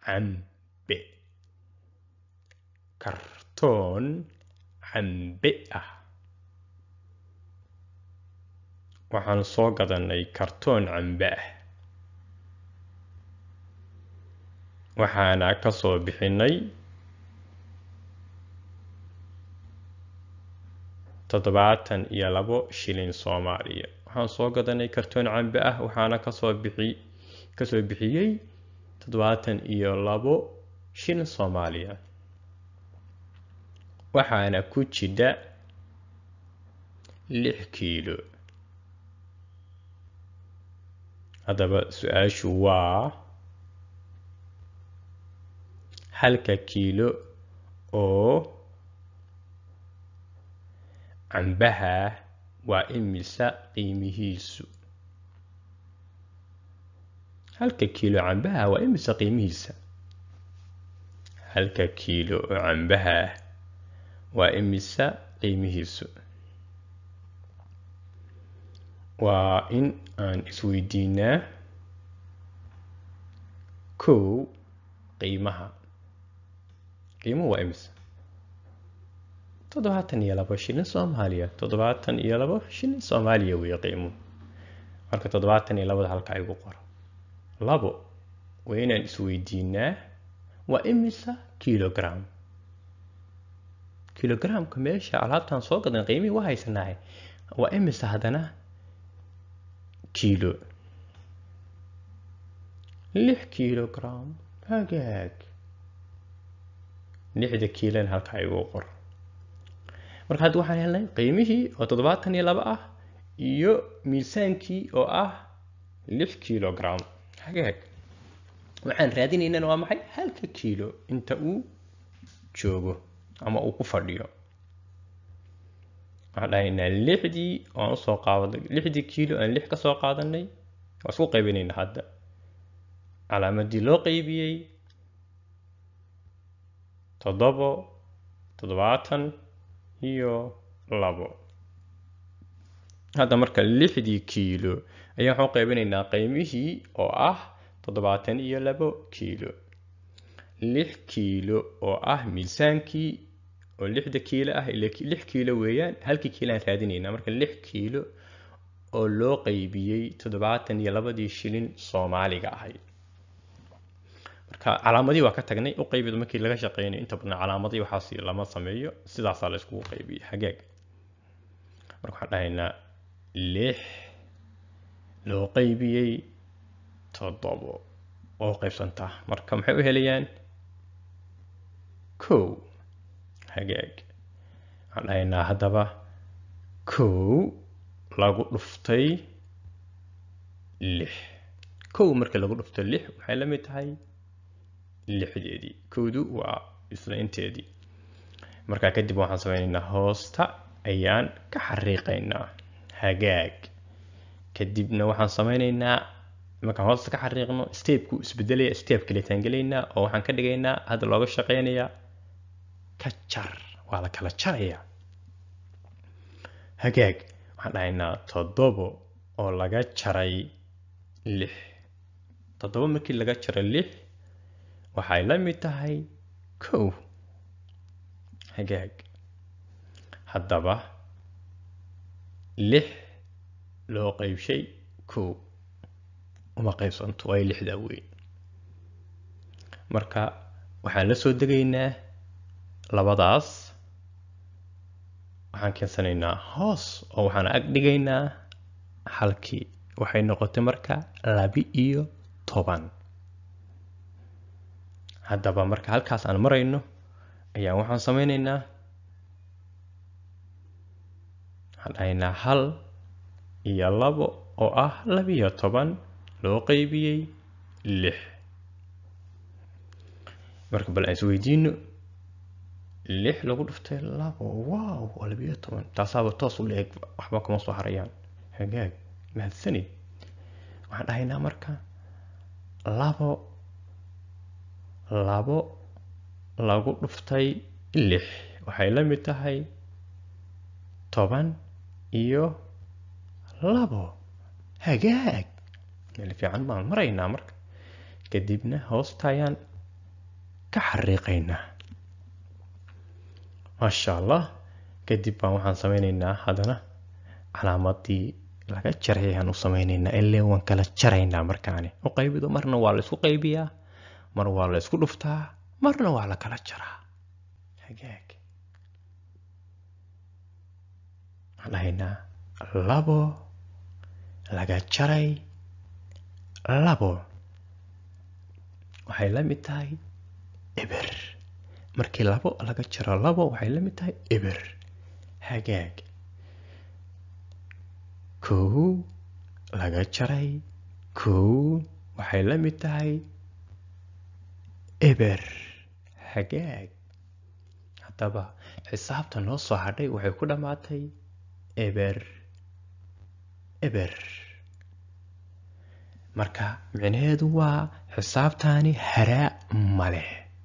cambe kartoon cambe ah waxaan soo gadanay kartoon cambe ah waxaana ka soo bixinay toddobaatan iyo labo shilin soomaaliya waxaan soo gadanay kartoon cambe ah waxaana kasoo bixi kasoo bixiyey toddobaatan iyo labo shilin soomaaliya waxaana ku jidha lix kiilo haddaba su-aashu waa halka kiilo oo cambaha waa imisa qiimihiisu halka kiilo cambaha waa imisa qiimihiisa halka kiilo oo cambaha waa imisa qiimihiisu waa in aan isweydiinaa kow qiimaha qiimuhu waa imisa toddobaatan iyo labo shilin soomaaliya toddobaatan iyo labo shilin soomaaliya weeye qiimuhu marka toddobaatan iyo labada halka igu qoro labo waa inaan isweydiinaa waa imisa kilogram kilogramka meesha alaabtaan soo gadan qiimihii waa haysanaahay waa imisa haddana kiilo lix kilogram hagaag lixda kiilana halkaa igu qor marka hadda waxaan helnay qiimihii oo toddobaatan iyo laba ah iyo miisaankii oo ah lix kilogram hagaag waxaan raadinaynana waa maxay halka kiilo inta uu joogo ama uu ku fadhiyo waxaan dhahaynaa lixdii aan usoo qaadanay lixdii kiilo aan lix ka soo qaadanay waa isku qaybinaynaa hadda calaamadii loo qaybiyey toddobo toddobaatan iyo labo hadda marka lixdii kiilo ayaan waxaan u qaybinaynaa qiimihii oo ah toddobaatan iyo labo kiilo lix kiilo oo ah miisaankii oo lixda kiilo ah lix kiilo weeyaan halkii kiilo aan raadinaynaa marka lix kiilo oo loo qaybiyey toddobaatan iyo labadii shilin soomaaliga ahayd marka calaamadii waa ka tagnay u qaybid markii laga shaqeynayo inta badan calaamadii waxaas lama sameeyo sidaasaa la iskugu qaybiyey hagaag marka waxaan dhahaynaa lix loo qaybiyey toddobo oo qaybsantaa marka maxay u helayaan kow hagaag waxaan dhahaynaa haddaba kow lagu dhuftay lix kow marka lagu dhufto lix waxay la mid tahay lixdeedii kowdu waa isla inteedii markaa kadib waxaan sameynaynaa hoosta ayaan ka xariiqaynaa hagaag kadibna waxaan sameynaynaa markaan hoosta ka xariiqno steebku isbedelaya steeb kaleetaan gelaynaa oo waxaan ka dhigaynaa hadda looga shaqeynayaa ka jar waa la kala jarayaa hagaag waxaan dhahaynaa toddobo oo laga jaray lix toddobo markii laga jaray lix waxay la mid tahay kow hagaag haddaba lix loo qaybshay kow uma qaybsanto waayo lixdaa weyn marka waxaan la soo degaynaa labadaas waxaan keensanaynaa hoos oo waxaan ag dhigaynaa halkii waxay noqotay marka labi iyo toban haddaba marka halkaas aan marayno ayaan waxaan sameynaynaa waxaan dhahaynaa hal iyo labo oo ah labiyo toban loo qaybiyey lix marka bal aan isweydiino lix lagu dhuftay labo wow waa labiyo toban taasaaba toos u la-eg waxba kuma soo harayaan hagaag mahadsanid waxaan dhahaynaa marka labo labo lagu dhuftay lix waxay la mid tahay toban iyo labo hagaag meel fiican baan maraynaa marka kadibna hoostayaan ka xariiqaynaa maasha allah kadib baan waxaan sameyneynaa haddana calaamadii laga jaray ayaan u sameyneynaa illee waan kala jaraynaa markaani u qaybido marna waa la isku qaybiyaa mar waa la isku dhuftaa marna waa la kala jaraa hagaag waxaan dhahaynaa labo laga jaray labo waxay la mid tahay eber markii labo laga jaro labo waxay la mid tahay eber hagaag kow laga jaray kow waxay la mid tahay eber hagaag haddaba xisaabta noo soo hadhay waxay ku dhammaatay eber eber marka micnaheedu waa xisaabtaani haraa male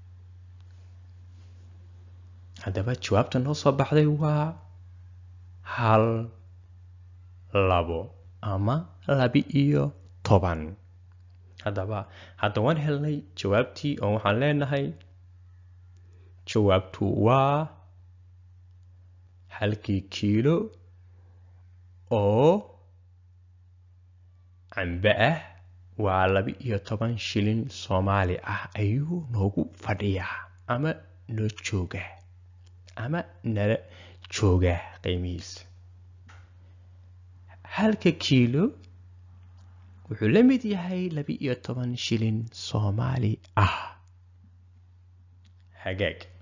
haddaba jawaabta noo soo baxday waa hal labo ama labi iyo toban haddaba hadda waan helnay jawaabtii oo waxaan leenahay jawaabtu waa halkii kiilo oo cambe ah waa laba iyo toban shilin soomaali ah ayuu noogu fadhiyaa ama noo joogaa ama nala joogaa qiimihiisa halka kiilo wuxuu la mid yahay laba iyo toban shilin soomaali ah hagaag